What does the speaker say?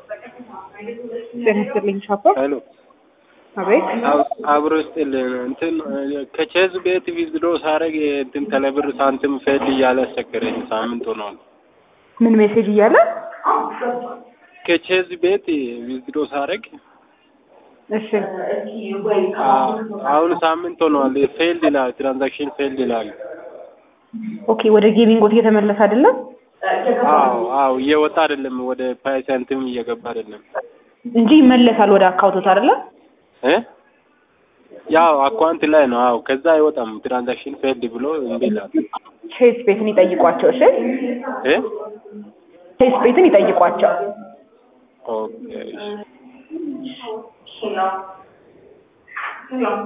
ጤና ይስጥልኝ ሻፖ። ሄሎ አቤት አብሮ ስጥልን እንትን ከቼዝ ቤት ቪዝዶ ሳረግ እንትን ተለብር ሳንቲም ፌል እያለ አስቸገረኝ። ሳምንት ሆኗል። ምን ሜሴጅ እያለ ከቼዝ ቤት ቪዝዶ ሳረግ እሺ አሁን ሳምንት ሆኗል። ፌልድ ይላል፣ ትራንዛክሽን ፌልድ ይላል። ኦኬ ወደ ጌሚንጎት እየተመለሰ አይደለም አዎ አዎ፣ እየወጣ አይደለም፣ ወደ ፓይ ሳንቲም እየገባ አይደለም እንጂ ይመለሳል ወደ አካውንቶት አይደለም እ ያው አካውንት ላይ ነው። አዎ ከዛ አይወጣም። ትራንዛክሽን ፌልድ ብሎ እምቢ ይላል። ቼስ ቤትን ይጠይቋቸው። እሺ እ ቼስ ቤትን ይጠይቋቸው። ኦኬ